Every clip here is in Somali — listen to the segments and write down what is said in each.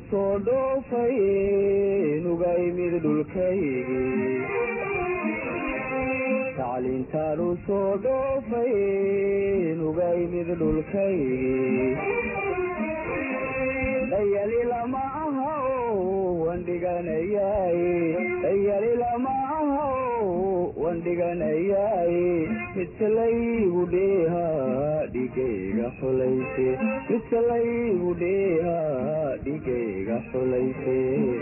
soo dhoofay nuga imid dhulkaygii tacliintaan u soo dhoofay nuga imid dhulkaygii dayali lama aha wan dhiganayaay dayali lama aha wan dhiganayaay midka laygu dheeha dhigayga xulayse midka laygu dheeha dhigayga xulayse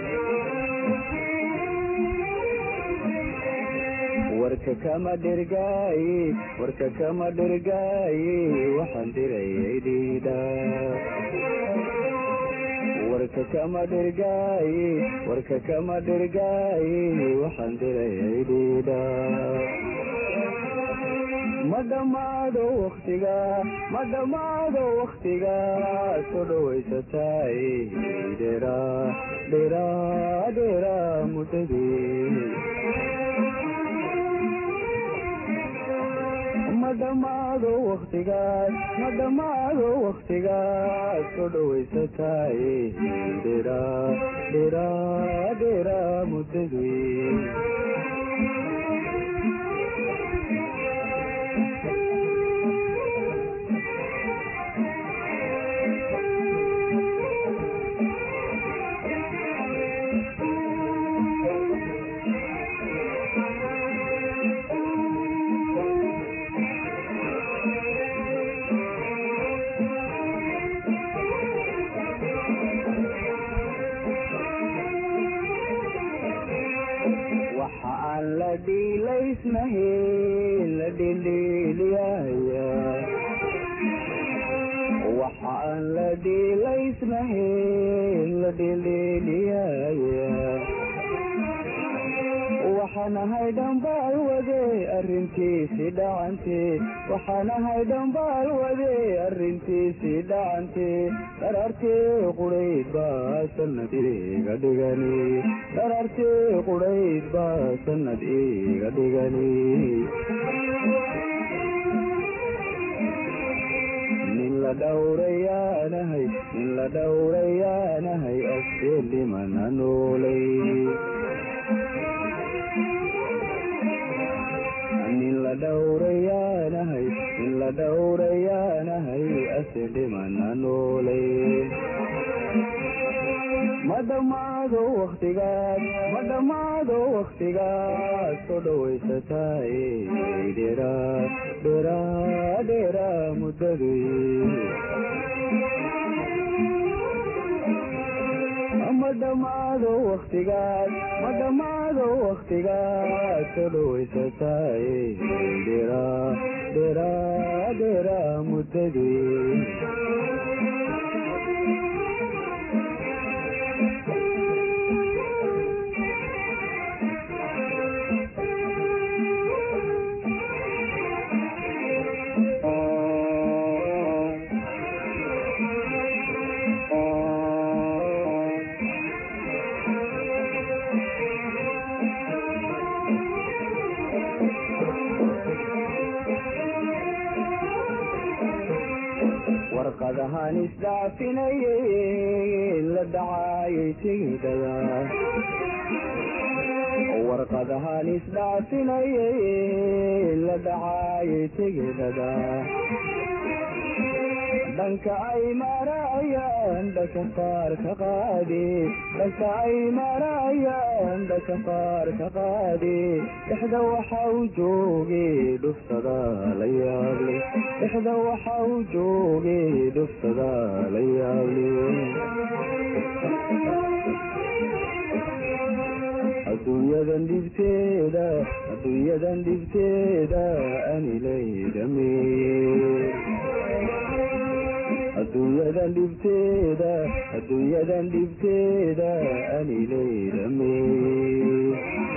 warka kama dhergaaye warka kama dhergaaye waxaan dirayay dhiidha warka kama dhergaaye warka kama dhergaaye waxaan dirayay dhiidha ma dhammaado waktiga ma dhammaado waktiga soo dhawaysataay dhera dhera dhera muddadii ma dhammaado waktigaas ma dhammaado waktigaas soo dhawaysataay dhera dhera dhera muddadii waxa aan la dhiilaysnahayn la dhildhiiliyaya waxa aan la dhiilaysnahayn la dhildhiiliyaya waxaan ahay dhambaal wade arrintiisii dhacante waxaan ahay dhambaal wade arrintiisii dhacante dharartee qudhayd baa sanad iga dhigani dharartee qudhayd baa sanad iga dhigani nin la dhowrayaanahay nin la dhowrayaanahay askeen dhimana noolay nin la dhowrayaanahay nin la dhowrayaanahay ase dhimana noolay ma dhammaado waktigaas ma dhammaado waktigaas soo dhawaysataay dhera dhera dhera muddadii ma dhammaado waktigaas ma dhammaado waktigaas soo dhawaysataay dhera dhera dhera muddadii warqadahan isdhaafinayay la dhacaayay tigidhada warqadahan isdhaafinayay la dhacaayay tigidhada dhanka ay marayaan dhaka qaar ka qaadi dhanka ay marayaan dhaka qaar ka qaadi dhexda waxa uu joogay dhuftada la yaable dhexda waxa uu joogay dhuftada la yaable adduunyadan dhibteeda adduunyadan dhibteeda anilaydhamee adduunyadan dhibteeda adduunyadan dhibteeda anilaydhamee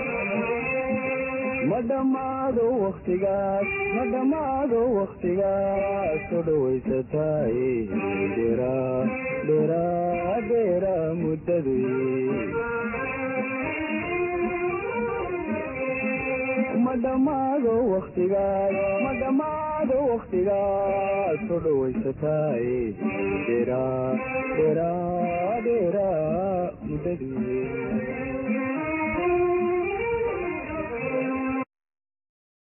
ma dhammaado waktigaas ma dhammaado waktigaas soo dhawaysataay dhera dhera dhera muddadii ma dhammaado waktigaas ma dhammaado waktigaas soo dhawaysataay dhera dhera